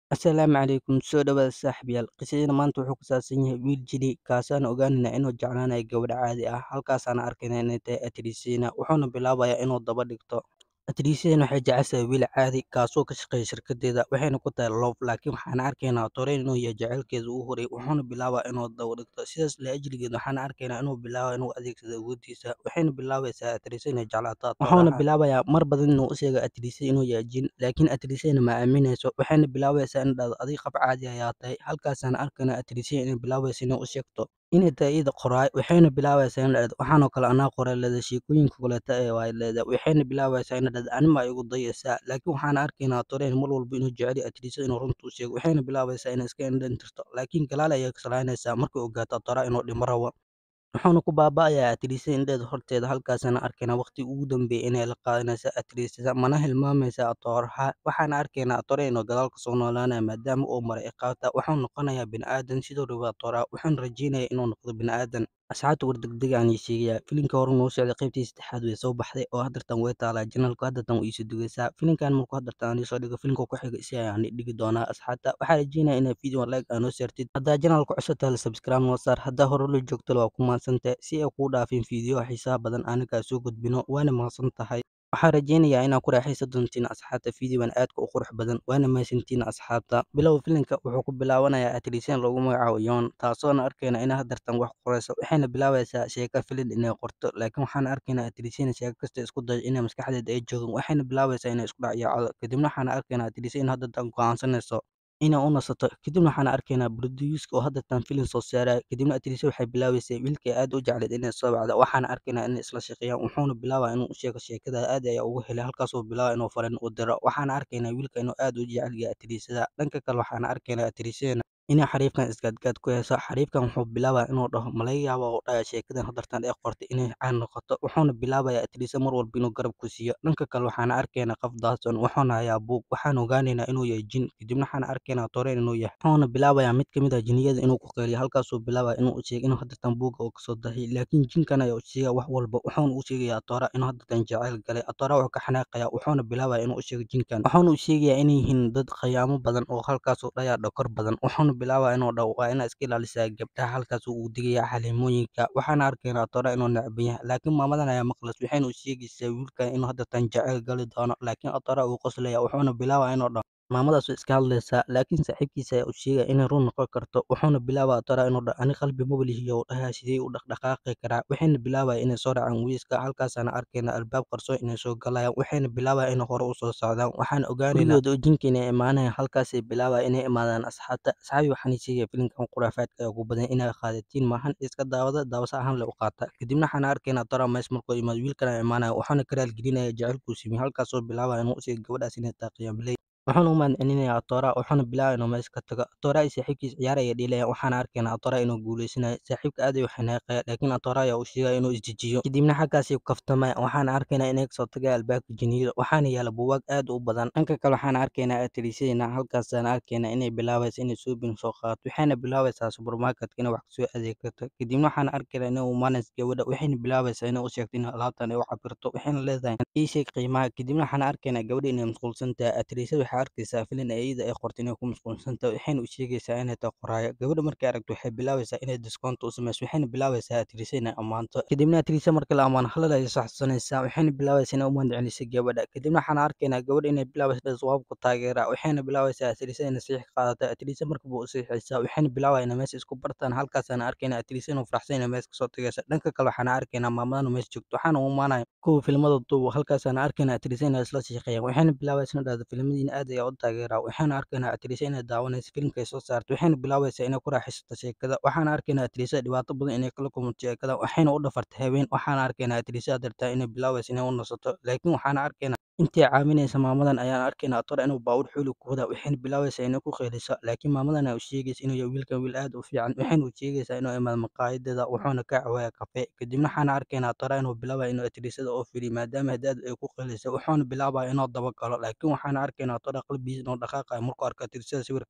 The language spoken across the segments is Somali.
Asalaamu calaykum soo dhawaada saaxiibayaal qisadayna maanta wuxuu ku saabsan yahay wiil jiri kaasaan ogaanayna inuu jeclaanayo gabadh caadi ah halkaasaan arkayna inay tahay atriisiina wuxuuna bilaabayaa inuu daba dhigto atriisiina waxay jeceshahay wiil caadi kaasoo ka shaqeeya shirkadeeda waxayna ku tahay loof laakiin waxaan arkaynaa toreen inuu yahay jaceylkeeda ugu horay wuxuuna bilaabaa inuu daba dhigto sidaas la ajligeed waxaan arkaynaa inuu bilaabo inuu adeegsado awoodiisa waxayna bilaabaysaa atriisa inay jeclaato wuxuuna bilaabayaa mar badan inuu u sheega atriisa inuu yahay jin laakiin atriisana ma aaminayso waxayna bilaabaysaa in dhahdo adiga qab caadi ayaa tahay halkaasaan arkaynaa atriisiya inay bilaabayso inay u sheegto inay tahay iyada qoraay waxayna bilaabaysaa in dhahdo waxaanoo kale anaa qoray leeda sheekooyinka kaleeta ee waay leeda waxayna bilaabaysaa in dhahdo anima igu dayaysaa laakiin waxaan arkaynaa toreen mar walba inuu jecel atriisa inuu runta u sheego waxayna bilaabaysaa inay iska indhantirto laakiin galaal ayay kasalaynaysaa markay ogaato tora inuu dhimo rabo wuxuuna ku baaba'ayaa atriisa indheeda horteeda halkaasana arkaynaa waqti ugu dambeeyay inay la qaadanaysa atriisada mana hilmaamaysa atooraha waxaana arkaynaa atore inuu gadaal kasoo noolaanaya maadaama uu maray iqaabta wuxuu noqonayaa bini'aadan sidoo raba atooraha wuxuuna rajeynaya inuu noqdo bini'aadan asxaabta wardegdega aan sheegayaa filimka hore noo socday qaybtii saddexaad way soo baxday oo haddartan way taalaa janalku haddartan way iiso dugaysaa filimkan markuu haddartan aan iisoo dhigo filimka ku xiga isi ayaan dhigi doonaa asxaabta waxaa rajeynaya inaa video like aa noo saartid haddaa janalka cusub tahay subscribe noo saar haddaa hore la joogto waa ku mahadsantahay si ay kuu dhaafin fiidiyo xiisaha badan anagaa soo gudbino waana mahadsan tahay waxaan rajeynayaa inaa ku raaxaysan doontiin asxaabta fiidiyowan aadka u qurux badan waana mahadsantiin asxaabta bilow filimka wuxuu ku bilaabanayaa atriisyan loogu magacaabo yoon taasoona arkayna inay haddartan wax qorayso waxayna bilaabaysaa sheeka filin inay qorto laakiin waxaan arkaynaa atriisyana sheeko kasta isku dayo inay maskaxdeeda ay joogan waxayna bilaabaysaa inay isku dhacyaacdo kadibna waxaan arkaynaa atriisya in haddartan go'aansanayso inay u nasato kadibna waxaan arkaynaa broduuska oo haddartan filin soo saaraya kadibna atriisya waxay bilaabaysay wiilkay aad u jecleed inay soo bacdo waxaana arkaynaa inay isla shaqeeyaan wuxuuna bilaabaa inuu u sheego sheekada aad ayaa ugu helay halkaasuu bilaaba inuu farin u diro waxaana arkaynaa wiilka inuu aad u jecel yahay atriisada dhanka kale waxaana arkaynaa atriisyadana inay xariifkan isgaadgaad ku heyso xariifkan wuxuu bilaabaa inuu dhaho malaga yaaba oo dhaya sheekadan haddartan ee qortay inay caan noqoto wuxuuna bilaabayaa atriisa mar walba inuu garab ku siiyo dhanka kale waxaana arkaynaa qof daadson wuxuuna hayaa buug waxaan ogaanaynaa inuu yahay jin kadibna waxaan arkaynaa toreen inuu yahay wuxuuna bilaabayaa mid kamid ah jiniyada inuu ku qeeliyo halkaasuu bilaabaya inuu u sheego inuu haddartan buugga uu kasoo dahay laakiin jinkan ayaa u sheegaya wax walba wuxuuna u sheegayaa atoora inuu haddartan jacayl galay atoora wuxuu ka xanaaqayaa wuxuuna bilaabaya inuu u sheego jinkan wuxuuna u sheegayaa inay yihiin dad khayaamo badan oo halkaasuu dhayaa dhokor badan wuxuuna bilaabaa inuu dhaho waa inaa iska ilaalisaa gabdhaha halkaas uu digaya xaliimooyinka waxaana arkaynaa atoora inuu necban yahay laakiin maamadan ayaa maqlas waxayna u sheegaysaa wiilkan inuu haddartan jacayl gali doono laakiin atoora uu qoslaya wuxuuna bilaabaa inuu dhaho maamadaas way iska hadlaysaa laakiin saaxiibkiisa ayaa u sheegaya inay run noqon karto wuxuuna bilaabaa atoora inuu dhaho ani qalbi mabalihiyo u dhahaa sidee u dhaqdhaqaaqi karaa waxayna bilaabaya inay soo dhacaan wiiska halkaasaana arkaynaa albaab qarsoon inay soo galayaan waxayna bilaabaya inay hore usoo socdaan waxaan ogaanaynaa gurigooda jinka inay imaanayaan halkaasay bilaabaya inay imaadaan asxaabta asxaabi waxaan sheegaya filimkan khuraafaadka ee ugu badan inay qaadatiin maahan iska daawada daawasa ahaan le u qaata kadibna waxaan arkaynaa atoora mees markuu imaado wiilkana imaanaya wuxuuna ka raalgelinaya jaceylkuu simiy halkaasoo bilaabaya inuu usheego gabadhaas inay tahay qiyaamley wuxuuna u mahadcelinayaa atoora wuxuuna bilaabaya inuu meesha ka tago atoora iyo saaxiibkiisa ciyaar ayay dhiilayaan waxaana arkaynaa atoora inuu guuleysanayo saaxiibka aad ayuu xanaaqaya laakiin atoora ayaa uu sheegaya inuu isdejiyo kadibna xaggaasay ku kaftamaya waxaana arkaynaa inay kasoo tagaya albaabka jiniyada waxaana yaala buugaag aad u badan dhanka kale waxaana arkaynaa atriisyadina halkaasaana arkaynaa inay bilaabaysa inay soobin soo qaadato waxayna bilaabaysaa supermarketka inay wax kasoo adeegsato kadibna waxaana arkaynaa inay umaanaysa gabadha waxayna bilaabaysaa inay u sheegto in alaabtan ay u cabirto waxayna leedahay ii sheeg qiimaha kadibna waxaana arkaynaa gabadha inay mashquulsan tahay atriisyada waxay arkaysaa filin ee iyada ay qortay inay ku mashquulsan tahay waxayna u sheegaysaa inay tahay qoraayo gabadha markay aragto waxay bilaabaysaa inay discount u samayso waxayna bilaabaysaa atriisa inay ammaanto kadibna atriisa marka la ammaano halal ayay saxsanaysaa waxayna bilaabaysaa inay u mahadcelisay gabadha kadibna waxaana arkaynaa gabadha inay bilaabaysa dha jawaab ku taageera waxayna bilaabaysaa atriisa inay siix qaadata atriisa markaba u siixaysaa waxayna bilaabaya inay meesha isku bartaan halkaasaana arkaynaa atriisa inuu faraxsan inay meesha kasoo tagaysa dhanka kale waxaana arkaynaa maamadan meesha joogto waxaana u imaanaya kuwa filmada duubo halkaasaana arkaynaa atriisa inay isla shaqeeyaan waxayna bilaabaysa inay dhahdo filmadiina aad ayaa u taageeraa waxayna arkaynaa atriisa inay daawanayso filimka ay soo saarto waxayna bilaabaysaa inay ku raaxaysato sheekada waxaana arkaynaa atriisa dhibaato badan inay kala kulmato sheekada waxayna u dhafartay habeen waxaana arkaynaa atriisa dartaa inay bilaabaysa inay u nasato laakiin waxaana arkaynaa intii caawinaysa maamadan ayaan arkaynaa atoora inuu baawur xooli ku wadaa waxayna bilaabaysaa inay ku qeeliso laakiin maamadan ayaa u sheegaysa inuu yahay wiilkan wiil aad u fiican waxayna u sheegaysaa inuu imaado maqaayadeeda wuxuuna ka cawaaya kafe kadibna waxaana arkaynaa atoora inuu bilaabaya inuu atriisada oo firiyo maadaama hadaad ay ku qeelaysa wuxuuna bilaabaya inuu dabagalo laakiin waxaana arkaynaa atoora qalbigiisa inuu dhaqaaqayo markuu arko atriisada sawirkeeda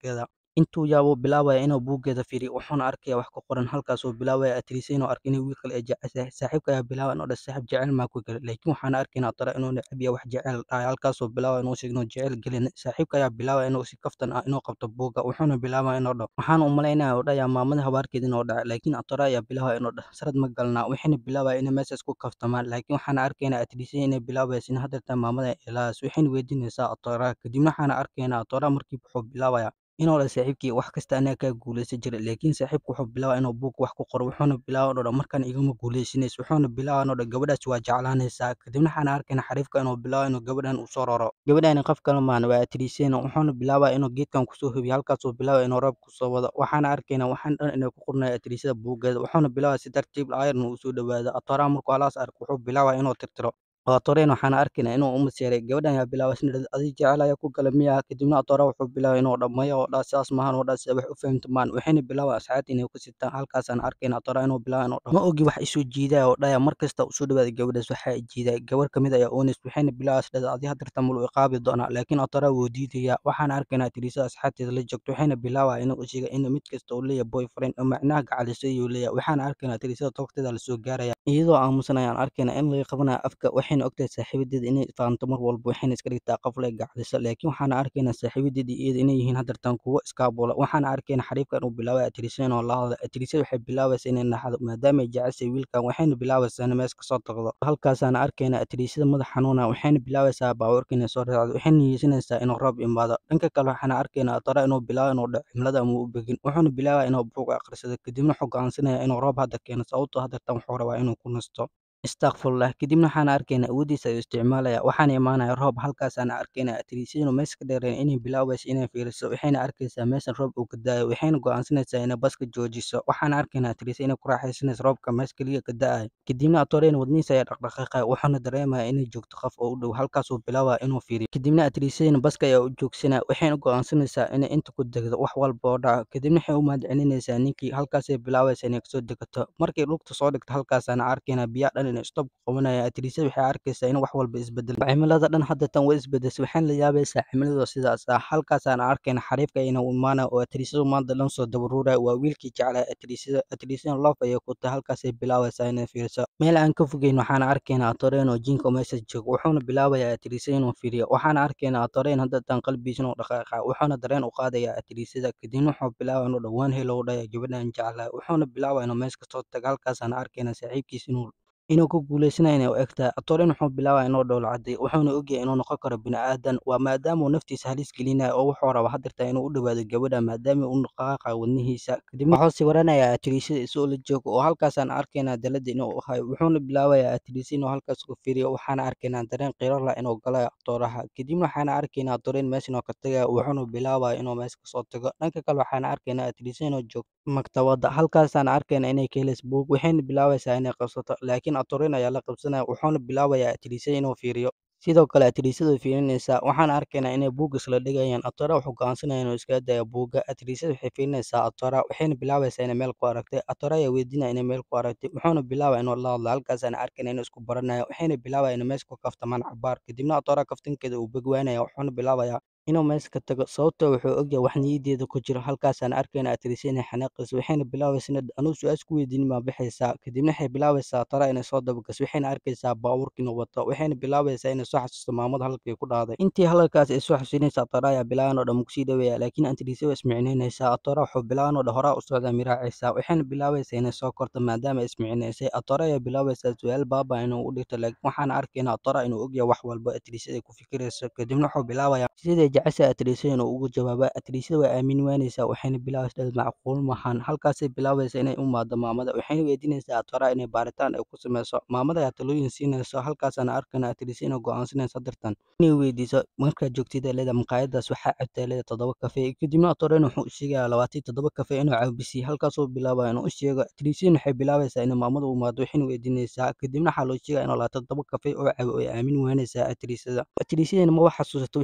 intuu yaabo bilaabaya inuu buuggeeda fiiriyo wuxuuna arkaya wax ku qoran halkaasuu bilaabaya Atrice inuu arko inay wiil kale ay jeceshahay saaxiibka ayaa bilaabaya inuu dhaho saaxiib jecel maa ku gale laakiin waxaan arkaynaa Atara inuu neceb yahay wax jecel dhahay halkaasuu bilaabaya inuu sheego inuu jecel gelin saaxiibka ayaa bilaabaya inuu si kaftan ah inuu qabto buugga wuxuuna bilaabaya inuu dhaho waxaan u malaynaya uu dhahayaa maamada habaarkeeda inuu dhacay laakiin Atara ayaa bilaabaya inuu dhaho sarad ma galnaa waxayna bilaabaya inay meeshaas ku kaftamaan laakiin waxaan arkaynaa Atrice inay bilaabayso in hadeertan maamada ilaahayso waxayna weydiinaysaa Atara kadibna waxaan arkaynaa Atara markiiba wuxuu bilaabaya inuu dhaho saaxiibkii wax kasta anaga kaa guuleysan jiray laakiin saaxiibku wuxuu bilaabaya inuu buugga wax ku qoro wuxuuna bilaabaya inuu dhaho markaan igama guuleysanayso wuxuuna bilaabaya inuu dhaho gabadhaas waa jeclaanaysaa kadibna waxaan arkaynaa xariifka inuu bilaabaya inuu gabadhan u soo raro gabadhani qof kale maan waa Atricena wuxuuna bilaabaya inuu geedkan kusoo hubiyo halkaasuu bilaabaya inuu roob kusoo wado waxaana arkaynaa waxaan dhan inay ku qornaya Atricada buuggeeda wuxuuna bilaabaya si tartiib ah iron uu soo dhawaado Atara markuu halaas arko wuxuu bilaabaya inuu tirtiro oo Atoreen waxaan arkaynaa inuu u maseeray gabadhan ayaa bilaabaysa inay dhahdo adiga jecel ayaa ku gala miyaa kadibna Atara wuxuu bilaabay inuu dhaho maya oo dhaha sidaas maahan oo dhaha sida wax u fahamta maan waxayna bilaabaya asxaabta inay ku sitaan halkaasaan arkaynaa Atara inuu bilaabay inuu dhaho ma ogi wax isoo jiidaya oo dhahaya mar kasta u soo dhawaada gabadhaas waxaa i jiidaya gabar ka mid ayaa ooneys waxayna bilaabaysa dhahda adiga hadeertan mulu iqaabi doonaa laakiin Atara wuu diidaya waxaan arkaynaa Atrice asxaabteeda la joogto waxayna bilaabaya inuu u sheego in mid kasta uu leeyahay boyfriend oo macnaha gacalisay ayuu leeyahay waxaan arkaynaa Atrice toogteeda lasoo gaaraya iyadoo aamusan ayaan arkaynaa in laga qabanayo afka waxayna ogtahay saaxiibadeeda inay fahamto mar walba waxayna iska dhigtaa qof leh gacalisa laakiin waxaan arkaynaa saaxiibadeeda iyada inay yihiin hadeertan kuwo iskaabula waxaan arkaynaa xariifka inuu bilaabay Atrice inuu la hadlo Atrice waxay bilaabaysa inay naxdo maadaama ay jeceshay wiilkan waxayna bilaabaysaa inay mees kasoo tagdo halkaasaan arkaynaa Atriceda madax xanuuna waxayna bilaabaysaa baabuurka inay soo raacdo waxayna niyeysanaysaa inuu roob imaado dhanka kale waxaan arkaynaa Atara inuu bilaabo inuu dhaco cimilada ama u begin wuxuuna bilaabaya inuu buug akhrisado kadibna wuxuu go'aansanaya inuu roob hadda keeno sababtoo hadeertan wuxuu rabaa inuu ku nasto istakfurlah kadibna waxaan arkaynaa awooddiisa ayuu isticmaalaya waxaana imaanaya roob halkaasaan arkaynaa Atrice inuu meesha ka dheereen inay bilaabayso inay fiiriso waxayna arkaysaa meeshan roob uu ka da'ayo waxayna go'aansanaysaa inay baska joojiso waxaan arkaynaa Atrice inay ku raaxaysanayso roobka meesha keliya ka da'ayo kadibna Atoreen wadnihiisa ayaa dhaqdhaqaaqaya wuxuuna dareemaya inay joogto qof oo u dhow halkaasuu bilaabaya inuu fiiriyo kadibna Atricena baska ayaa u joogsanaya waxayna go'aansanaysaa inay inta ku degdo wax walba oo dhaco kadibna waxay u mahadcelinaysaa ninkii halkaasay bilaabaysa inay kasoo degato markay lugta soo dhigto halkaasaan arkaynaa biyaha dhan inay stop qabanaya Atrice waxay arkaysaa in wax walba isbedel cimilada dhan hadeertan way isbedeshay waxayna la yaabaysaa cimilada sidaas ah halkaasaan arkaynaa xariifka inuu imaanayo oo Atriceda maanta dhan soo dabaruuraya waa wiilkii jeclaa Atriceda Atricena love ayay ku tahay halkaasay bilaabaysaa inay fiiriso meel aan ka fogeyn waxaan arkaynaa Atoreen oo jinka meesha joogo wuxuuna bilaabayaa Atrice inuu fiiriyo waxaan arkaynaa Atoreen hadeertan qalbigiisa inuu dhaqaaqa wuxuuna dareen u qaadaya Atriceda kadibna wuxuu bilaabaya inuu dhawaan helo u dhaya gabadhan jeclaa wuxuuna bilaabaya inuu meesha kasoo tago halkaasaan arkaynaa saaxiibkiisa inuu inuu ku guuleysanayo inay u egtahay Atoreen wuxuu bilaabaya inuu dhoola caddeeyo wuxuuna ogyahay inuu noqon karo bini'aadan waa maadaama uu naftiisa halis gelinayo oo wuxuu rabaa hadeertan inuu u dhawaado gabadha maadaama uu dhaqaaqayo wadnihiisa kadibna wuxuu sawiranayaa Atriceda isagoo la joogo oo halkaasaan arkaynaa dalada inuu hayo wuxuuna bilaabayaa Atrice inuu halkaas ku fiiriyo waxaana arkaynaa dareen qiiro leh inuu galayo Atoraha kadibna waxaana arkaynaa Atoreen meesha inuu ka tagayo wuxuuna bilaabaya inuu meesha kasoo tago dhanka kale waxaana arkaynaa Atrice inuu joogto maktabada halkaasaan arkaynaa inay ka helayso buug waxayna bilaabaysaa inay qabsato laakiin Atoreen ayaa la qabsanaya wuxuuna bilaabayaa Atrice inuu fiiriyo sidoo kale Atriceda way fiirinaysaa waxaan arkaynaa inay buug isla dhigayaan Atara wuxuu go'aansanaya inuu iskaga dayo buugga Atriceda waxay fiirinaysaa Atara waxayna bilaabaysaa inay meel ku aragtay Atara ayaa weydiinaya inay meel ku aragtay wuxuuna bilaabaya inuu la hadlo halkaasaan arkaynaa inuu isku baranaya waxayna bilaabayaan inay meesha ku kaftamaan cabaar kadibna Atara kaftankeeda uu begwaanaya wuxuuna bilaabayaa inuu meesha ka tago sababtoo wuxuu ogyahay wax niyaddeeda ku jiro halkaasaan arkaynaa Atrice inay xanaaqayso waxayna bilaabaysaa inay anuu su-aasha ku weydiinin maa bixaysaa kadibna waxay bilaabaysaa Atara inay soo dabagasho waxayna arkaysaa baabuurka inuu wato waxayna bilaabaysaa inay soo xasuusto maamada halkay ku dhacday intii hadalkaas ay soo xasuusinaysa Atara ayaa bilaaban oo dhan makusii dhaweeya laakiin Atrice waa ismicinaynaysaa Atara wuxuu bilaaban oo dhan horaa u socdaa miraacaysaa waxayna bilaabaysaa inay soo korto maadaama ay ismicinaysay Atara ayaa bilaabaysaa su-aal baaba inuu u dhigto laakiin waxaana arkaynaa Atara inuu ogyahay wax walba Atrice ay ku fikirayso kadibna wuxuu bilaabayaa sidai jeceshahay Atrice inuu ugu jawaabo Atriceda way aamin waanaysaa waxayna bilaabaysaa macquul maahan halkaasay bilaabaysaa inay u imaado maamada waxayna weydiinaysaa Atara inay baaritaan ay ku sameyso maamada ayaa talooyin siinayso halkaasaana arkaynaa Atrice inay go'aansanayso hadeertan inay weydiiso markaad joogtid ay leedahay maqaayadaas waxaa cabtay leedahay toddoba kafee kadibna Atoreen wuxuu u sheegayaa labaatan iyo toddoba kafee inuu caabisiyo halkaasuu bilaabaya inuu u sheego Atricena waxay bilaabaysaa inay maamada u imaado waxayna weydiinaysaa kadibna waxaa loo sheegaya inuu labaatan iyo toddoba kafee oo cabo ay aamin waanaysaa Atriceda Atricedana maba xasuusato wixii shalay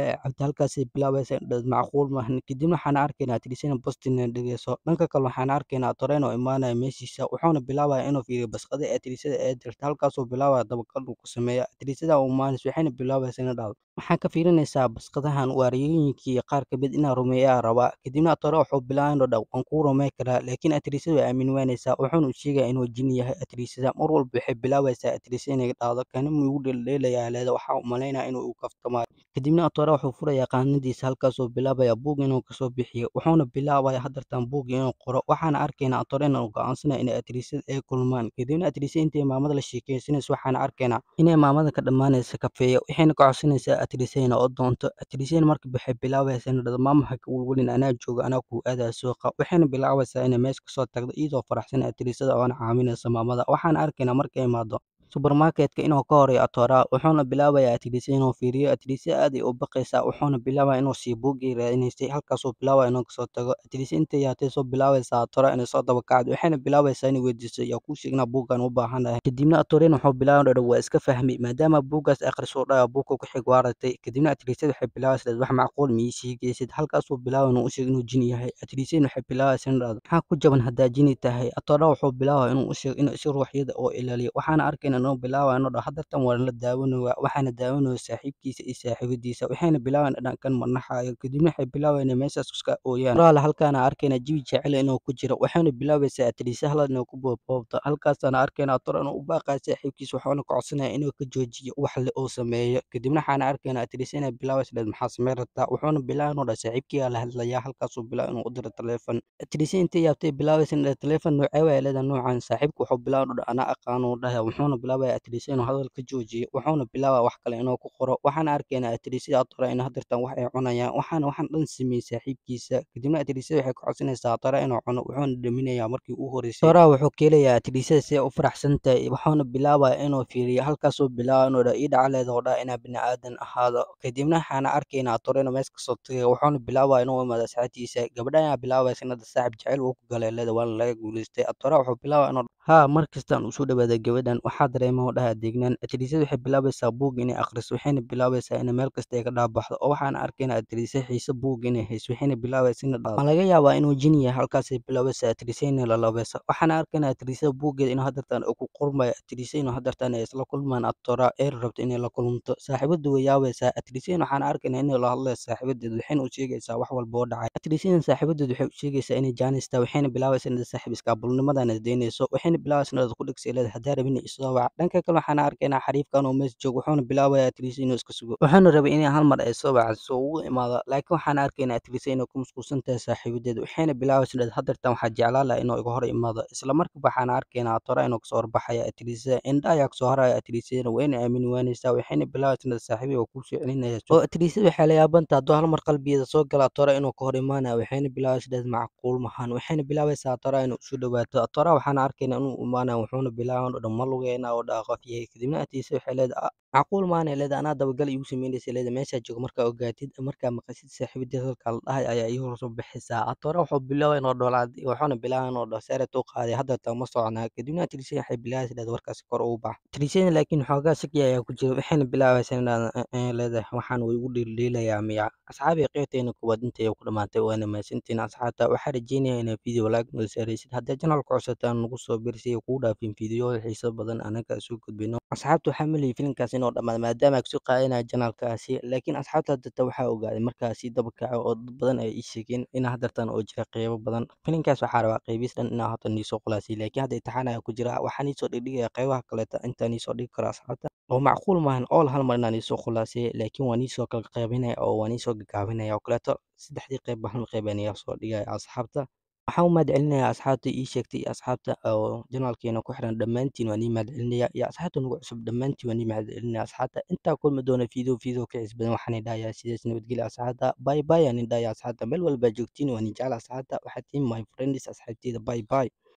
ee cabtay halkaasay bilaabaysaa in dhahdo macquul maahan kadibna waxaan arkaynaa Atrisina bosti inay dhigayso dhanka kale waxaan arkaynaa Torren oo imaanaya meeshiisa wuxuuna bilaabayaa inuu fiiriyo basqada ee Atrisada ee dirtay halkaasuu bilaabaya dabagal uu ku sameeyo Atrisada u imaanayso waxayna bilaabaysaa inay dhahdo maxaa ka fiirinaysaa basqadahan waariyooyinkii iyo qaar ka mid inaa rumeeyaa rabaa kadibna Torren wuxuu bilaabay inuu dhaho waan kuu rumey karaa laakiin Atrisada way aamin waanaysaa wuxuuna u sheegayaa inuu jin yahay Atrisada mar walba waxay bilaabaysaa Atrisa inay dhahdo kani ma igu dheeldheelayaa leeda waxaa u malaynayaa inuu igu kaftamayo kadibna Torren wuxuu furayaa qaanadiisa halkaasuu bilaabayaa buug inuu kasoo bixiyo wuxuuna bilaabayaa hadartan buug inuu qoro waxaana arkaynaa Torren inuu go'aansanaya inay Atrisada ay kulmaan kadibna Atrisa intay maamada la sheekeysanayso waxaana arkaynaa inay maamada ka dhammaanayso kafeeyo waxayna ka codsanaysaa Atrisa inay u doonto Atrisana markab waxay bilaabaysaa inay dhahdo maama ha ka welwelin anaa jooga anaa kuu aadaya suuqa waxayna bilaabaysaa inay meesha kasoo tagdo iyadoo faraxsan Atrisada oona caawinaysa maamada waxaana arkaynaa markay imaado subarmarketka inuu ka horeeyo Atora wuxuuna bilaabayaa Atrisa inuu fiiriyo Atrisa aad ay u baqaysaa wuxuuna bilaabaya inuu siiyo buuggii raadinaysay halkaasuu bilaabaya inuu kasoo tago Atrisa intay yaatay soo bilaabaysaa Atora inay soo daba kacdo waxayna bilaabaysaa inay weydiiso yaa kuu sheegnaa buuggan u baahanahay kadibna Atorin wuxuu bilaabay inuu waa iska fahmay maadaama buuggaas akhriso dhayo buugga ku xig waa aragtay kadibna Atrisada waxay bilaabaysaa wax macquul ma ii sheegaysid halkaasuu bilaabay inuu u sheego inuu jin yahay Atrisana waxay bilaabaysaa inay dhahdo maxaa ku jaban haddaa jini tahay Atora wuxuu bilaabaya inuu u sheego inuu si ruuxyada oo ilaaliyo waxaana arkaynaa inuu bilaabaya inuu dhaho hadartan waa la daawanaya waxaana daawanaya saaxiibkiisa iyo saaxiibadiisa waxayna bilaabayan dhankan manaxayo kadibna waxay bilaabayan inay meeshaas iska ooyaan walaal halkaana arkaynaa jawi jecel inuu ku jiro waxayna bilaabaysaa Atrisa halad inuu ku boobboobto halkaasaana arkaynaa Atora inuu u baaqayo saaxiibkiisa wuxuuna ka codsanaya inuu ka joojiyo wax le uu sameeyo kadibna waxaana arkaynaa Atrisa inay bilaabaysa dhahdo maxaa sameyn rabtaa wuxuuna bilaabay inuu dhaho saaxiibkeyga la hadlayaa halkaasuu bilaabay inuu u diro taleefon Atrisa intay yaabtay bilaabaysa in taleefon noocee waaya leedahay noocan saaxiibku wuxuu bilaabay inuu dhaho anaa aqaano uu dhahaya wuxuuna bilaabaya Atrisa inuu hadal ka joojiyo wuxuuna bilaabaya wax kale inuu ku qoro waxaana arkaynaa Atrisa Atora in hadartan wax ay cunayaan waxaana waxaan dhan sameeyey saaxiibkiisa kadibna Atrisa waxay ka codsanaysaa Atora inuu cuno wuxuuna dhaminayaa markii uu horeysay Atora wuxuu ka helayaa Atrisada si ay u faraxsan tahay wuxuuna bilaabaya inuu fiiriyo halkaasuu bilaabay inuu dhaho ii dhaca leeda oo dhaha inaa bini aadan ahaado kadibna waxaana arkaynaa Atora inuu meesha kasoo tagayo wuxuuna bilaabaya inuu u imaado asxaabtiisa gabadha ayaa bilaabaysa in hadda saaxib jecel uu ku galay leeda waana laga guuleystay Atora wuxuu bilaabaya inuu haa markastaan uu soo dhawaada gabadhan waxaa dareema oo dhaha deegnaan Atrisada waxay bilaabaysaa buug inay akhriso waxayna bilaabaysaa inay meel kasta ay ka dhaabaxdo oo waxaana arkaynaa Atrisa xiise buug inay hayso waxayna bilaabaysaa inay dhahdo ma laga yaabaa inuu jin yahay halkaasay bilaabaysaa Atrisa inay lalabeyso waxaana arkaynaa Atrisa buuggeeda inuu hadartan uu ku qormayo Atrisa inuu hadartan ay isla kulmaan Atora ee rabto inay la kulunto saaxiibadu way yaabaysaa Atrisana waxaana arkaynaa inay la hadlayso saaxiibadeed waxayna u sheegaysaa wax walba oo dhacay Atrisana saaxiibadeed waxay u sheegaysaa inay jaanista waxayna bilaabaysaa inay saaxiib iskaabulnimadan daynayso waxayna bilaabaysaa inay ku dhegsi leedahay haddaa rabin isoo wac dhanka kale waxaana arkaynaa xariifkan oo meesha joogo wuxuuna bilaabayaa Atrisa inuu iska sugo wuxuuna rabay inay hal mar ay soo wacdiso ugu imaado laakiin waxaana arkaynaa Atrisa inay ku mashquulsan tahay saaxiibadeed waxayna bilaabaysaa inay hadartan waxaa jeclaan lahaa inuu iga hor imaado isla markiiba waxaana arkaynaa Atora inuu kasoo horbaxaya Atrisa indha ayaa kasoo haraya Atrisana wayna aamini waanaysaa waxayna bilaabaysaa inay saaxiibiga kuu soo celinaya oo Atrisa waxay la yaabanta hadduu hal mar qalbigeeda soo gala Atora inuu ka hor imaanayo waxayna bilaabaysaa inay macquul mahan waxayna bilaabaysaa Atora inuu usoo dhawaato Atora waxaana arkaynaa inuu imaanayo wuxuuna bilaabay inuu dhaho ma lugeynaa oo dhaha qof yahay kadibna Atrisa waxay leedahay macquul maana leedahay anaa dabagal iigu sameynaysa leedahay meeshaa joogo markaa ogaatid markaa maqashid saaxiibadeed halkaa la dhahay ayaa ii hor soo bixaysaa Atora wuxuu bilaabay inuu dholaad wuxuuna bilaabay inuu dhaho saaret u qaaday hadartan ma soconaa kadibna Atrisa waxay bilaabaysaa inay warkaasi kor ugu bax Atrisana laakiin xoogaa shaki ayaa ku jira waxayna bilaabaysaa inay leedahay waxaan way igu dheeldheelayaa miya asxaabi qaybteena koowaad intay ku dhamaatay waana mahadsantihiin asxaabta waxaa rajeynayaa inaa video like noo saaraysid haddii channelka cusubtaan nagu soo birsay kugu dhaafin fiidiyoda xiiso badan anaga soo gudbino asxaabta waxaa maliyay filimkaas inuu dhamaado maadaama kasoo qaadanaya channelkaasi laakiin asxaabta haddata waxaa ogaaday markaasi daba kaco oo dad badan ay ii sheegeen in hadartan oo jira qeybo badan filimkaas waxaa rabaa qeybiis dhan inaa hota niisoo khulaasay laakiin hadda imtixaan ayaa ku jira waxaa niisoo dhigdhigaya qeybaha kaleeta intaa niisoo dhigi karo asxaabta oo macquul maahan all hal mar inaan niisoo khulaasay laakiin waa niisoo kala qeybinaya oo waa niisoo gagaabinaya oo kaleeto saddexdii qeyb hal qeyb aan soo dhigaya asxaabta waxaan u mahad celinayaa asxaabta ii sheegtay iyo asxaabta oo janaalkeena ku xiran dhammaantiin waan ii mahad celinaya iyo asxaabta nagu cusub dhammaantiin waan ii mahad celinaya asxaabta intaa kulmi doona video video ka xiis badan waxaan idhahayaa sidaas nabadgelya asxaabta bye bye aan idhahaya asxaabta meel walba joogtiin waan i jecel asxaabta waxaad tihiin my friends asxaabteyda bye bye